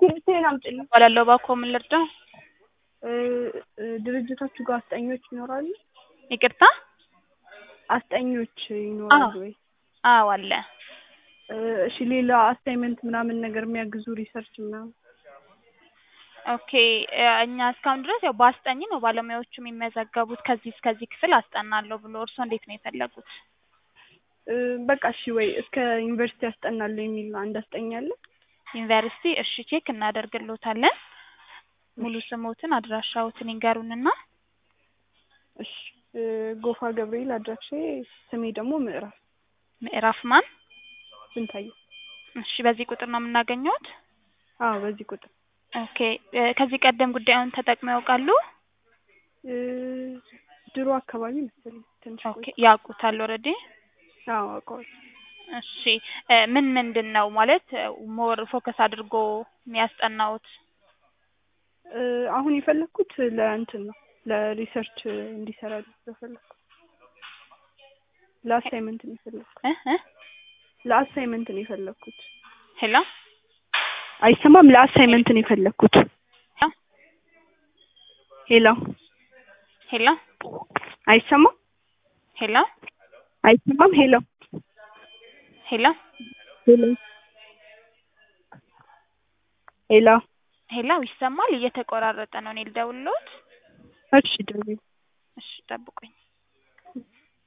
እስክሪብቶዬን አምጪልኝ። እባላለሁ። እባክዎ ምን ልርዳው? እ እ ድርጅታችሁ ጋር አስጠኞች ይኖራሉ? ይቅርታ? አስጠኞች ይኖራሉ ወይ? አዎ አለ። እ እሺ ሌላ አሳይመንት ምናምን ነገር የሚያግዙ ሪሰርች ምናምን ኦኬ እ እኛ እስካሁን ድረስ ያው በአስጠኝ ነው ባለሙያዎቹ የሚመዘገቡት ከዚህ እስከዚህ ክፍል አስጠናለሁ ብሎ እርስዎ እንዴት ነው የፈለጉት? እ በቃ እሺ ወይ እስከ ዩኒቨርሲቲ አስጠናለሁ የሚል አንድ አስጠኝ አለ? ዩኒቨርሲቲ እሺ ቼክ እናደርግልዎታለን። ሙሉ ስሞትን አድራሻዎትን ይንገሩንና እሺ እ ጎፋ ገብርኤል አድራሻዬ ስሜ ደግሞ ምዕራፍ ምዕራፍ ማን? ስንታየሁ እሺ በዚህ ቁጥር ነው የምናገኘዎት? አዎ በዚህ ቁጥር ኦኬ እ ከዚህ ቀደም ጉዳዩን ተጠቅመው ያውቃሉ? እ ድሮ አካባቢ መሰለኝ ትንሽ ኦኬ ቆይ ያውቁታል ኦልሬዲ? አዎ አውቀዋለሁ። እሺ እ ምን ምንድን ነው ማለት ሞር ፎከስ አድርጎ የሚያስጠናዎት? እ አሁን የፈለኩት ለእንትን ነው ለሪሰርች እንዲሰራ ስለፈለኩ ለአሳይመንት ነው የፈለኩት እ እ ለአሳይመንት ነው የፈለኩት። ሄሎ አይሰማም? ለአሳይመንት ነው የፈለኩት። ሄሎ ሄሎ አይሰማም? ሄሎ አይሰማም? ሄሎ ሄሎ ሄሎ ሄሎ ሄሎ ይሰማል? እየተቆራረጠ ነው። እኔ ልደውልልዎት? እሺ ደውዪ። እሺ ጠብቁኝ።